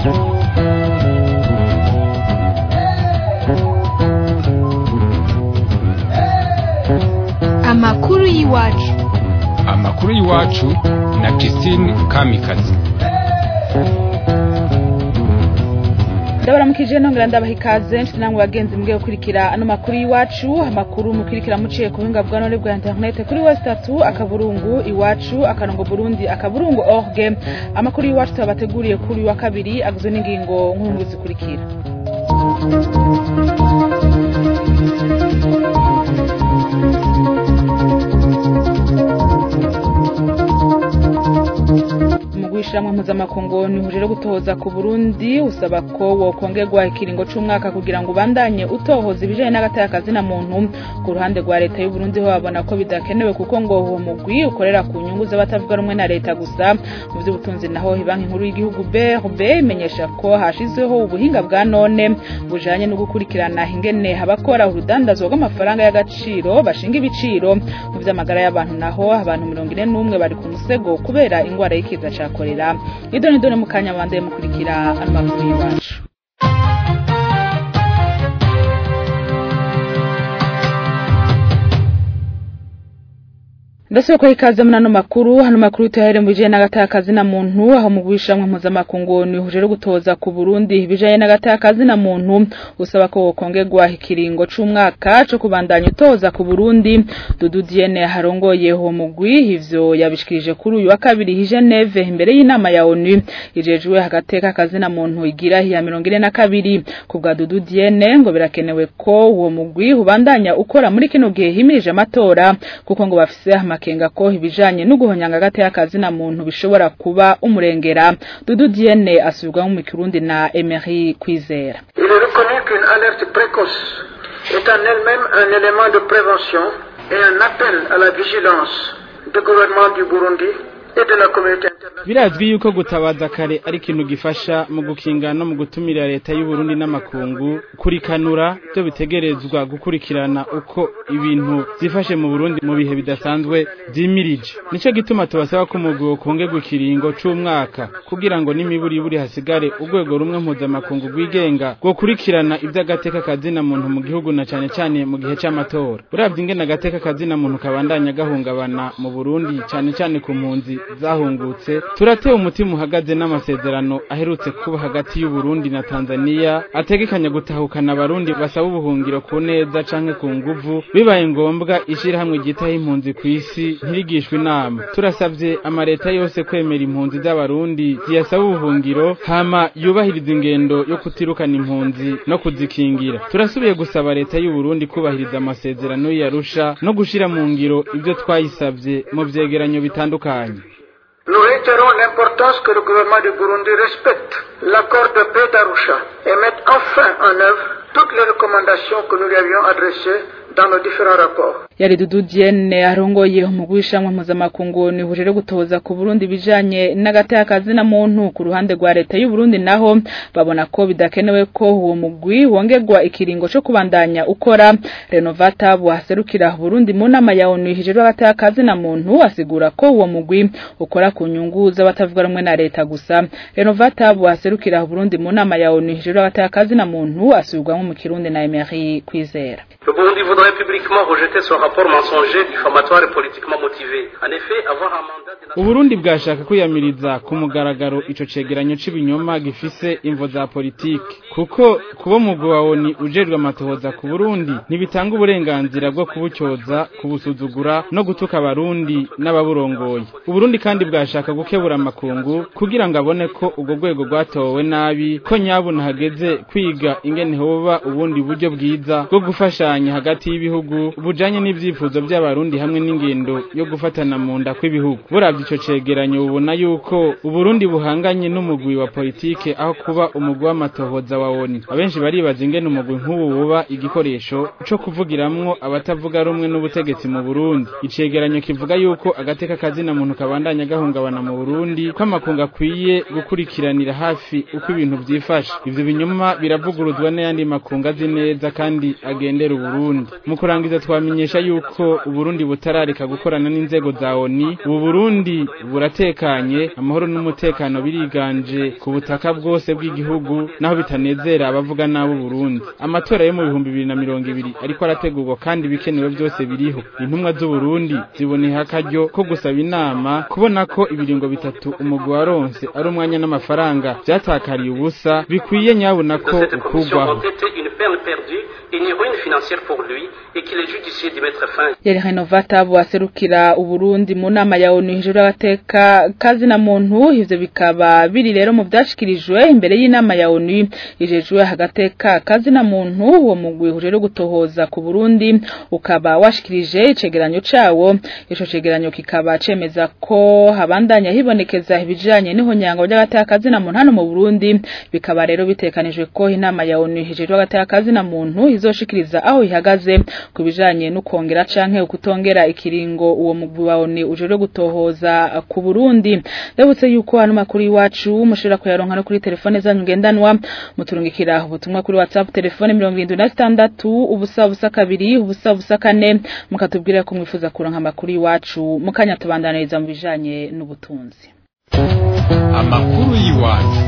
amakuru y'iwacu amakuru y'iwacu na Christine Kamikazi ndabaramukije nongera ndabaha ikaze nshuti namwe bagenzi mugiye gukurikira ano makuru y'iwacu amakuru mukurikira muciye ku buhinga bwa none bwa internet kuri west tatu akaburungu iwacu akarongo burundi akaburungu org amakuru y'iwacu tubabateguriye kuri uyu wa kabiri agizwe n'ingingo nkuru zikurikira umugwishamwe mpuzamakungu nihuje rero gutohoza ku Burundi usaba ko wokongerwa ikiringo c'umwaka kugira ngo ubandanye utohoza ibijanye n'agateka kazina muntu ku ruhande rwa leta y'u Burundi ho babona ko bidakenewe kuko ngo uwo mugwi ukorera ku nyungu z'abatavuga rumwe na leta gusa mu by'ubutunzi naho banki nkuru y'igihugu BRB imenyesha ko hashizeho ubuhinga bwa none bujanye no gukurikirana ingene abakora urudandazwa rw'amafaranga y'agaciro bashinga ibiciro mu vy'amagara y'abantu naho abantu mirongo ine n'umwe bari ku musego kubera ingwara y'ikiza ca korera idoni doni mu kanya bandaye mukurikira amakuru y'iwacu ndasubiye ko ikaze muri ano makuru hano makuru tuyahere mu bijanye n'agateka kazina muntu aho mu gwishamwe mpuzamakungu nihuje rero gutoza ku Burundi ibijanye n'agateka kazina muntu usaba ko wokongerwa ikiringo c'umwaka co kubandanya utoza ku Burundi Dudu Diene harongoye uwo mugwi ivyo yabishikirije kuri uyu wa kabiri hi Geneve imbere y'inama ya ONU ijejwe agateka kazina muntu igira ya 42 ku bwa Dudu Diene ngo birakenewe ko uwo mugwi ubandanya ukora muri kino gihe himirije amatora kuko ngo bafise amakenga ko ibijanye no guhonyanga agateka kazina muntu bishobora kuba umurengera Dudu Diene asubirwamo mu Kirundi na Emery Kwizera Il est reconnu qu'une alerte précoce est en elle-même un élément de prévention et un appel à la vigilance du gouvernement du Burundi et de la communauté internationale. birazwi yuko gutabaza kare ari ikintu gifasha mu gukinga no mu gutumira leta y'u Burundi n'amakungu kurikanura byo bitegerezwa gukurikirana uko ibintu zifashe mu Burundi mu bihe bidasanzwe vyimirije nico gituma tubasaba ko umugwi wokongerwa ikiringo c'umwaka kugira ngo n'imiburi buri hasigare urwego rumwe mpuzamakungu rwigenga gukurikirana ivy'agateka kazina muntu mu gihugu na cane cane mu gihe c'amatora uravye ingene agateka kazina muntu kabandanya gahungabana mu Burundi cane cane ku mpunzi zahungutse turatewe umutima uhagaze n'amasezerano aherutse kuba hagati y'u Burundi na Tanzania ategekanya gutahukana abarundi basaba ubuhungiro ku neza canke ku nguvu bibaye ngombwa ishirahamwe ryitaho impunzi ku isi ntirigishwe inama turasavye amareta yose kwemera impunzi z'abarundi ziyasaba ubuhungiro hama yubahiriza ingendo yo kutirukana impunzi no kuzikingira turasubiye gusaba leta y'u Burundi kubahiriza amasezerano y'Arusha no gushira mu ngiro ibyo twayisavye mu vyegeranyo bitandukanye Nous réitérons l'importance que le gouvernement du Burundi respecte l'accord de paix d'Arusha et mette enfin en œuvre toutes les recommandations que nous lui avions adressées dans nos différents rapports. yari Dudu Diene arongoye umugwi w'ishamwe mpuzamakungu nihuje rero gutoza ku Burundi bijanye n'agateka kazina muntu ku ruhande rwa leta y'u Burundi naho babona ko bidakenewe ko uwo mugwi wongerwa ikiringo co kubandanya ukora Renovata buhaserukira Burundi mu nama ya ONU hije agateka kazina muntu asigura ko uwo mugwi ukora ku nyungu z'abatavuga rumwe na leta gusa Renovata buhaserukira Burundi mu nama ya ONU hije agateka kazina muntu asubirwamo mu Kirundi na Emery Kwizera Le Burundi voudrait publiquement rejeter ce rapport mensonger, diffamatoire et politiquement motivé. En effet, avoir un mandat de Uburundi bwashaka kwiyamiriza ku mugaragaro ico cegeranyo c'ibinyoma gifise imvo za politiki kuko kuba umugwi wa ONU ujejwe amatohoza ku Burundi ntibitanga uburenganzira bwo kubucyoza kubusuzugura no gutuka abarundi n'ababurongoye Uburundi kandi bwashaka gukebura amakungu kugira ngo abone ko ubwo rwego rwatowe nabi ko nyabuna hageze kwiga ingene hoba ubundi buryo bwiza bwo gufashanya hagati y'ibihugu bujanye n'ivyifuzo by'abarundi hamwe n'ingendo yo gufatana mu nda kw'ibihugu buravye ico cegeranyo ubona yuko uburundi buhanganye n'umugwi wa politike aho kuba umugwi w'amatohoza wa ONU abenshi baribaza ingene umugwi nk'ubu buba igikoresho co kuvugiramwo abatavuga rumwe n'ubutegetsi mu Burundi icegeranyo kivuga yuko agateka kazina muntu kabandanya gahungabana mu Burundi ko amakungu akwiye gukurikiranira hafi uko ibintu vyifashe ivyo binyoma biravuguruzwa n'ayandi makungu azi neza kandi agendera Burundi mu kurangiza twamenyesha yuko Uburundi butarareka gukorana n'inzego za ONU ubu Burundi buratekanye amahoro n'umutekano biriganje ku butaka bwose bw'igihugu naho bitanezera abavuga nabo Burundi amatora yo mu bihumbi bibiri na mirongo ibiri ariko arategurwa kandi ibikenewe byose biriho intumwa z'u Burundi ziboneye akaryo ko gusaba inama kubona ko ibiringo bitatu umugwi waronse ari umwanya n'amafaranga byatakariye ubusa bikwiye nyabona ko de cette commission ukurwaho ont été une peine perdue, une ruine financière pour lui et qu'il est judicieux d'y mettre fin. yari Renovata buwaserukira Uburundi mu nama ya ONU hejuru y'agateka kazi na muntu ivyo bikaba biri rero mu vyashikirijwe imbere y'inama ya ONU ijejwe agateka kazi na muntu uwo mugwi ujejwe gutohoza ku Burundi ukaba washikirije icegeranyo cawo ico cegeranyo kikaba cemeza ko habandanya hibonekeza ibijanye n'ihonyango ry'agateka kazi na muntu hano mu Burundi bikaba rero bitekanijwe ko inama ya ONU hejuru y'agateka kazi na muntu izoshikiriza aho ihagaze ku bijanye no kongera canke ukutongera ikiringo uwo mugwi wa ONU ujejwe gutohoza ku Burundi ndabutse yuko hano makuru iwacu mushobora kuyaronka no kuri telefone zanyu ngendanwa muturungikira ubutumwa kuri WhatsApp telefone 76 ubusa busa kabiri ubusa busa kane mukatubwira ko mwifuza kuronka amakuru iwacu mukanya tubandaniriza mu bijanye n'ubutunzi amakuru y'iwacu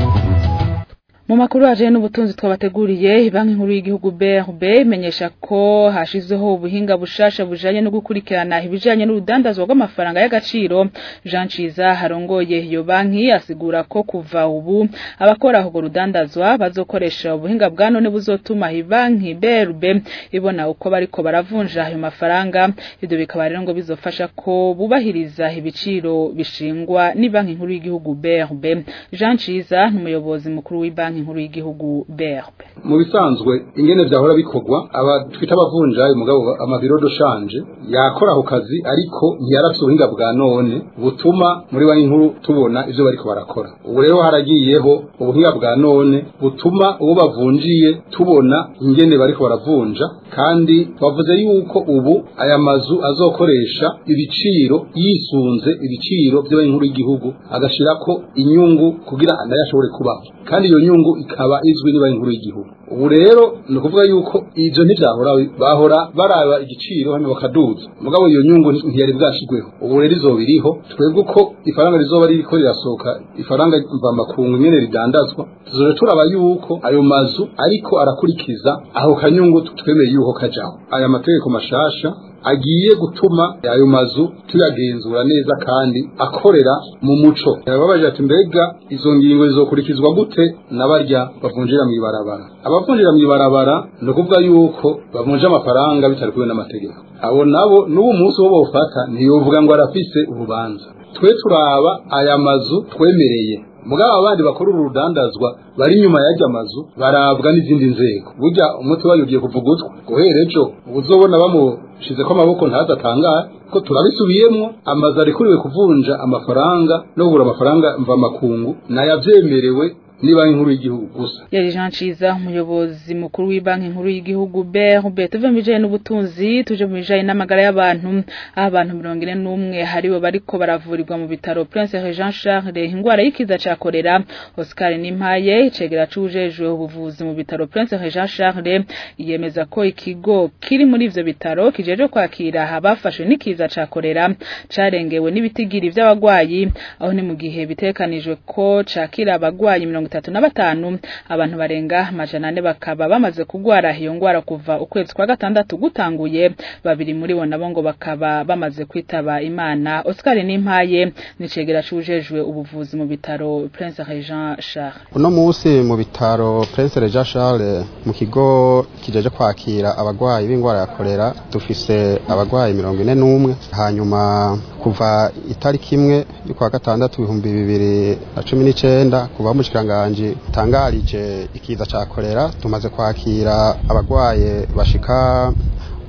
Mu makuru aje n'ubutunzi twabateguriye banki nkuru y'igihugu BRB imenyesha ko hashizeho ubuhinga bushasha bujanye no gukurikirana ibijanye n'urudandazwa rw'amafaranga y'agaciro Jean Ciza harongoye iyo banki asigura ko kuva ubu abakora urwo rudandazwa bazokoresha ubuhinga bwa none buzotuma iyi banki BRB ibona uko bariko baravunja ayo mafaranga ibyo bikaba rero ngo bizofasha ko bubahiriza ibiciro bishingwa ni banki nkuru y'igihugu BRB Jean Ciza n'umuyobozi mukuru w'ibanki nkuru y'igihugu BRB mu bisanzwe ingene vyahora bikorwa aba twita abavunjayi mugabo amabiro do shanje yakora ako kazi ariko ntiyarafise ubuhinga bwa none butuma muri banki nkuru tubona ivyo bariko barakora ubu rero haragiyeho ubuhinga bwa none butuma uwo bavunjiye tubona ingene bariko baravunja kandi bavuze yuko ubu aya mazu azokoresha ibiciro yisunze ibiciro by'abanki nkuru y'igihugu agashirako inyungu kugira nayo ashobore kubaho kandi iyo nyungu ikaba izwi n'banki nkuru y'igihugu ubu rero ni ukuvuga yuko ivyo ntivyahora bahora baraba igiciro hano bakaduza mugabo iyo nyungu ntiyari bwashigweho ubu rero izoba iriho twebwe uko ifaranga rizoba ririko rirasohoka ifaranga mvamakungu nyene ridandazwa tuzoja turaba yuko ayo mazu ariko arakurikiza aho kanyungu twemeye yuko kajaho aya mategeko mashasha agiye gutuma ayo mazu tuyagenzura neza kandi akorera mu muco yababaje ati mbega izo ngingo zizokurikizwa gute n'abarya bavunjira mu ibarabara abavunjira mu ibarabara ni ukuvuga yuko bavunja amafaranga bitari kumwe n'amategeko abo nabo n'ubu munsi wo bawufata ntiyovuga ngo arafise urubanza twe turaba aya mazu twemereye mugabo abandi bakora uru rudandazwa bari inyuma y'ajya mazu barabwa n'izindi nzego burya umuti wayo ugiye kuvuga utwo guhera ejo uzobona bamushize ko amaboko ntazatangaye ko turabisubiyemwo amazu arekuriwe kuvunja amafaranga no kugura amafaranga mvamakungu nayavyemerewe ni banki nkuru y'igihugu gusa yari Jean Ciza umuyobozi mukuru w'ibanki nkuru y'igihugu BRB tuve mu bijanye n'ubutunzi tuje mu bijanye n'amagara y'abantu aho abantu 41 haribo bariko baravurirwa mu bitaro Prince Jean Charles ingwara y'ikiza ca kolera Oscar Nimpaye icegera cujejwe ubuvuzi mu bitaro Prince Jean Charles yemeza ko ikigo kiri muri ivyo bitaro kijeje kwakira abafashwe n'ikiza ca kolera carengewe n'ibitigiri vy'abagwayi aho ni mu gihe bitekanijwe ko cakira abagwayi mirongo itatu na batanu abantu barenga amajana ane bakaba bamaze kugwara iyo ngwara kuva ukwezi kwa gatandatu gutanguye babiri muri bo nabo ngo bakaba bamaze kwitaba imana Oscar Nimpaye nicegera cujejwe ubuvuzi mu bitaro Prince Regent Charles uno munsi mu bitaro Prince Regent Charles mu kigo kijeje kwakira abagwayi b'ingwara ya kolera dufise abagwayi mirongo ine n'umwe hanyuma kuva itariki imwe y'ukwa gatandatu ibihumbi bibiri na cumi n'icenda kuva mushikiranga ubushikiranganje tangarije ikiza ca kolera tumaze kwakira abagwaye bashika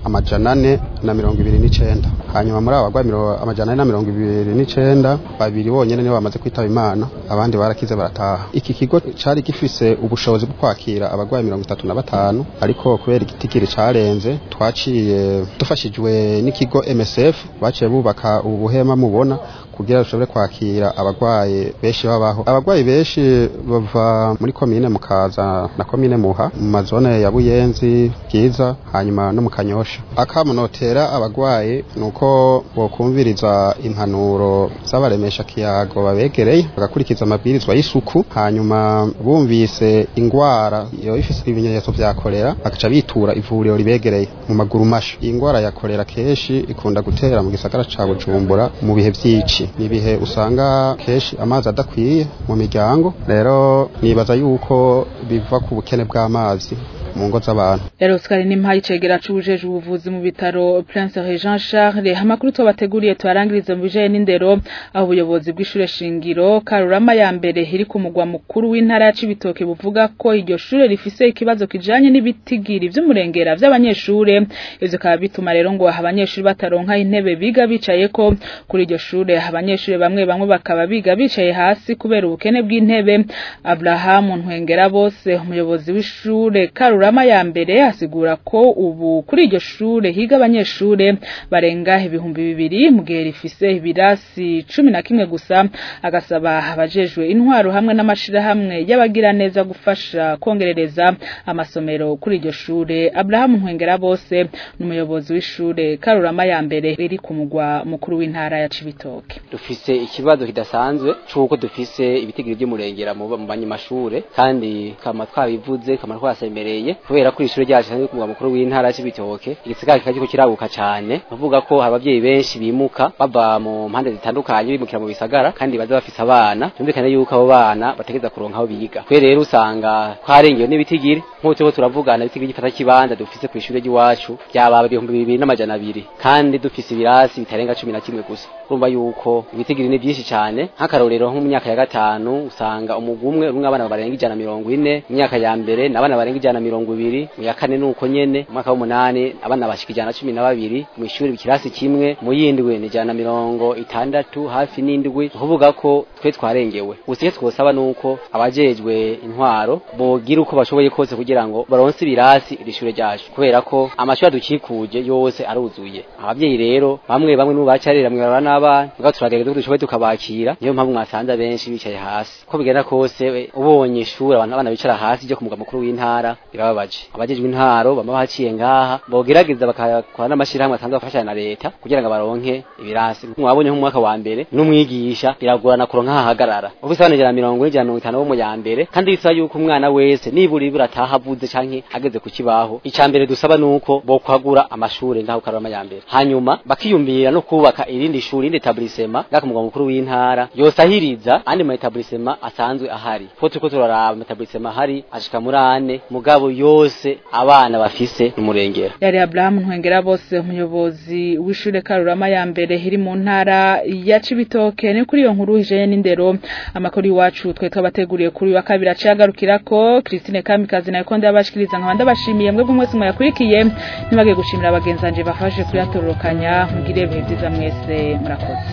amajana ane na mirongo ibiri n'icenda hanyuma muri abo bagwayi miro- amajana ane na mirongo ibiri n'icenda babiri bonyene nibo bamaze kwitaba imana abandi barakize barataha iki kigo cari gifise ubushobozi bwo kwakira abagwayi mirongo itatu na batanu ariko kubera igitigiri carenze twaciye dufashijwe n'ikigo MSF baciye bubaka ubu buhema mubona kugira dushobore kwakira abagwayi benshi babaho abagwayi benshi bava muri komine mukaza na komine muha mu mazone ya buyenzi bwiza hanyuma no mu kanyosha akamunotera abagwayi nuko bokumviriza impanuro z'abaremesha kiyago babegereye bagakurikiza amabwirizwa y'isuku hanyuma bumvise ingwara iyo ifise ibimenyetso vya kolera bagaca bitura ivuriro ribegereye mu maguru masha iyi ngwara ya kolera kenshi ikunda gutera mu gisagara ca bujumbura mu bihe vy'ici ni ibihe usanga kenshi amazi adakwiye mu miryango rero nibaza yuko biva ku bukene bw'amazi mu ngo z'abantu rero Oscar Nimpaye cegera cujeje ubuvuzi mu bitaro Prince Jean Charles amakuru twabateguriye twarangiriza mu bijanye n'indero aho ubuyobozi bw'ishure shingiro Karurama ya mbere iri ku mugwa mukuru w'intara ya Cibitoke buvuga ko iryo shure rifise ikibazo kijanye n'ibitigiri vy'umurengera vy'abanyeshure ivyo kaba bituma rero ngo abanyeshure bataronka intebe biga bicaye ko kuri iryo shure abanyeshure bamwe bamwe bakaba biga bicaye hasi kubera ubukene bw'intebe Abraham Ntwengera bose umuyobozi w'ishure Karurama ya mbere asigura ko ubu kuri iryo shure higa abanyeshure barenga ibihumbi bibiri mu gihe rifise ibirasi cumi na kimwe gusa agasaba abajejwe intwaro hamwe n'amashirahamwe y'abagira neza gufasha kongerereza amasomero kuri iryo shure Abraham Ntwengera bose n'umuyobozi w'ishure Karurama ya mbere riri ku mugwa mukuru w'intara ya Cibitoke dufise ikibazo kidasanzwe c'uko dufise ibitigiri vy'umurengera mu mu banyamashure kandi kama twabivuze kama twasemereye kubera ko ishure ryacu kandi ku mugwa mukuru w'intara y'Ibitoke igisigara kikajiko kiraguka cane bavuga ko abavyeyi benshi bimuka bava mu mpande zitandukanye bimukira mu bisagara kandi baza bafise abana tumvikane yuko abo bana bategeza kuronka aho biga kwe rero usanga twarengewe n'ibitigiri nk'uko turiko turavugana ibitigiri gifata kibanza dufise kw'ishure ry'iwacu byaba ibihumbi bibiri n'amajana abiri kandi dufise ibirasi bitarenga cumi na kimwe gusa urumva yuko ibitigiri ni byinshi cyane nk'akarorero nko mu myaka ya gatanu usanga umugwi umwe urumwe abana barenga ijana na mirongo ine mu myaka ya mbere n'abana barenga ijana na mirongo ibiri mu ya kane nuko nyene mu mwaka w'umunani abana bashika ijana na cumi na babiri mu ishuri ikirasi kimwe mu yindwi ni ijana na mirongo itandatu hafi n'indwi kuvuga ko twe twarengewe gusa icyo twosaba nuko abajejwe intwaro bogira uko bashoboye kose kugira ngo baronse ibirasi iri shure ryacu kubera ko amashuri adukikuje yose aruzuye abavyeyi rero bamwe bamwe n'ubu bacarira mwibara n'abana mugabo turagerageza ko dushoboye tukabakira niyo mpamvu mwasanze abenshi bicaye hasi uko bigenda kose we, ubonye ishuri abantu abana bicara hasi ryo ku mugwa mukuru w'intara birababaje abajejwe intaro bama baciye ngaha bogerageza bakakora n'amashirahamwe asanzwe afashanya na leta kugira ngo baronke ibirasi mwabonye nk'umwaka wa mbere n'umwigisha biragorana kuronka ahahagarara ufise abana ijana na mirongo ine ijana na mirongo itanu bo mu ya mbere kandi bisaba yuko umwana wese nibura ibura ataha avuze canke ageze ku kibaho ica mbere dusaba nuko bokwagura amashure ngaho karama ya mbere hanyuma bakiyumvira no kubaka irindi shuri irindi etablissement ngaka mugwa mukuru w'intara yosahiriza andi ma etablissement asanzwe ahari ko turiko turaraba ama etablissement ahari ashika muri ane mugabo yose abana bafise n'umurengera yari Abraham Ntwengera bose umuyobozi w'ishure Karurama ya mbere iri mu ntara ya Cibitoke ni kuri iyo nkuru ijanye n'indero amakuru iwacu twe twabateguriye kuri wa kabiri aciyagarukira ko Christine Kamikazi nayo konde yabashikiriza nkabanda bashimiye mwebwe mwese mwayakurikiye nibage gushimira abagenzanje bafashe kuyatororokanya mugire ibihe byiza mwese murakoze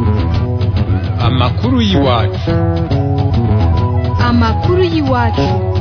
amakuru y'iwacu amakuru y'iwacu